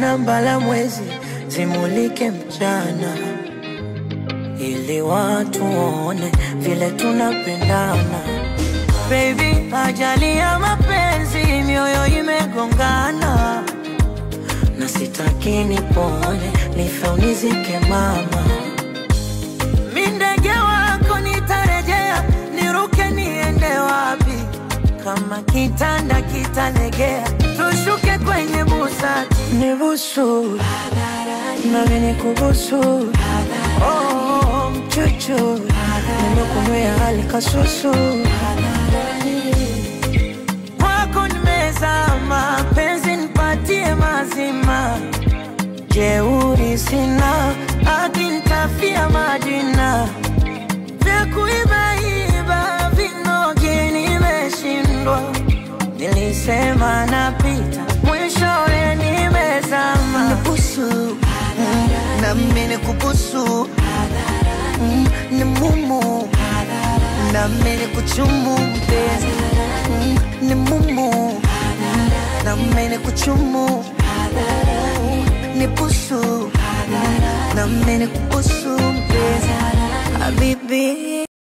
na mbala mwezi zimulike mchana, ili watu waone vile tunapendana. Baby, ajali ya mapenzi, mioyo imegongana, na sitaki nipone, nife unizike mama. Mi ndege wako nitarejea, niruke niende wapi? Kama kitanda kitalegea, tushuke kwenye busati, nibusu nami nikubusu, oh, mchuchu nimekunywea hali kasusu kwako nimezama, penzi nipatie mazima, jeuri sina, hadi nitafia majina vya kuibaiba vinogi nimeshindwa, nilisema napita, mwishowe nimezama. Nibusu na mimi nikubusu Mm, ni mumu na mimi nikuchumu mpenzi Mm, ni mumu na mimi nikuchumu nibusu na mimi nikubusu mpenzi habibi